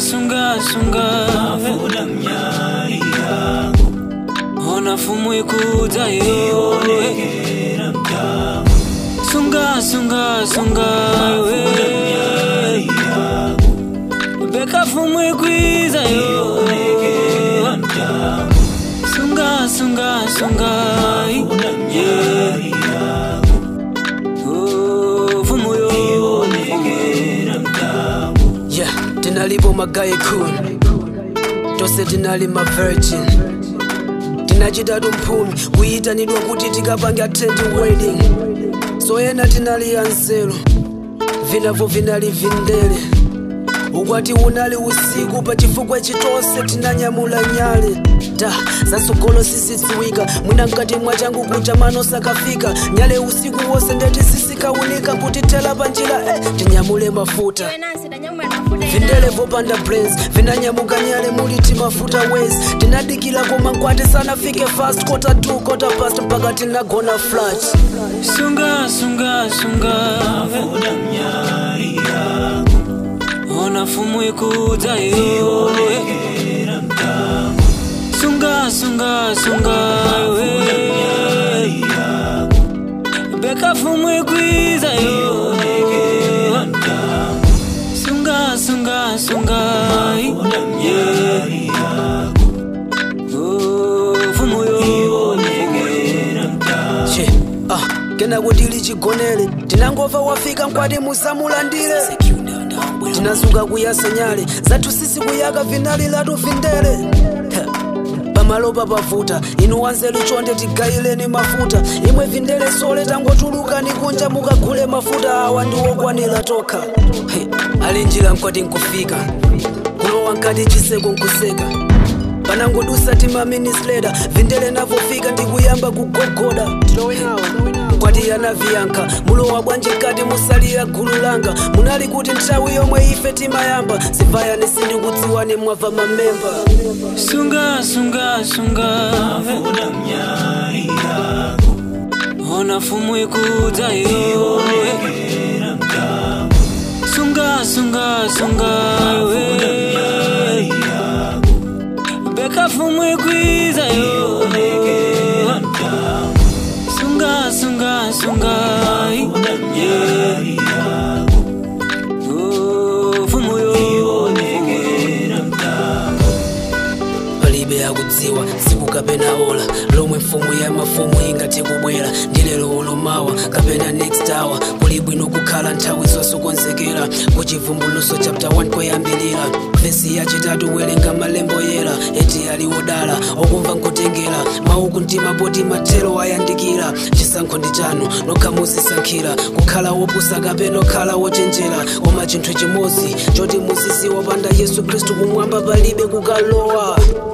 sunga sunga mafuta mnyali yangu ona fumu ikuja yo ionekera mtamu sunga sunga sunga we mnyali yangu beka fumu ikwiza yo ionekera mtamu sunga sunga sunga mafuta mnyali yangu Oh, fumu yo ionekera mtamu yeah tinalipo magayi khuni tose tinali ma virgin tinachitatu mphumi kuyitanidwa kuti tikapange attend wedding so ena tinali anzeru vinavo vinali vindele ukwati unali usiku pa chifukwa chitonse tinanyamula nyale ta zasogolo sisidziwika mwina mkati mwa changu kucha mano sakafika nyale usiku wose ndeti sisikaunika kuti tela pa njira eh, tinyamule mafuta vindele vopanda brains vinanyamuka nyale muliti mafuta ways tinadikila koma nkwati sanafike fast kota 2 kota past mpaka tinagona flat sunga sunga sunga mafuta mnyali yangu ona fumu ikuja yo ionekera mtamu sunga sunga sunga we mnyali yangu beka fumu ikwiza yo ionekera mtamu sunga sunga sunga mafuta mnyali yangu Oh, fumu yo ionekera mtamu che ah kena kutili chigonere tinangova wafika nkwati musamulandire tinazuka kuyasa nyale zathu sisi kuyaka vinali latu vindele Heh. pamalopa pavuta inu wanzeru chonde tigayileni mafuta imwe vindele sole tangotulukani kunja mukagule mafuta awa ndiwokwanira tokha Heh. ali njira nkwati nkufika kulowa nkati chiseko nkuseka panangodusa timaminisleda vindele navofika ndikuyamba kugogoda kwati anaviyanka mulowa bwanji nkati musalira gulu langa munali kuti nthawi yomwe ife timayamba zivayani sindikudziwani mwabva mamemba sunga sunga sunga mafuta mnyali yangu ona fumu ikuja yo ionekera mtamu sunga sunga sunga we mnyali yangu beka fumu ikwiza yo ionekera mtamu sunga sunga sunga mafuta mnyali yangu Oh, fumu yo ionekera mtamu palibe akudziwa tsiku kapena ola lomwe mfumu ya mafumu ingati kubwera ndi lero olomawa kapena next hour kuli bwino kukhala nthawi zosokonzekera kuchivumbuluso chapter 1 koyambilira vesi yachitatu werenga malembo yera eti ali wodala okumva nkutengera mauku mtima poti mathero ayandikira chisankho ndi chanu nokha muzisankhira kukhala wopusa kapena okhala wochenjera koma chinthu chimodzi choti muziziwa panda yesu khristu kumwamba palibe kukalowa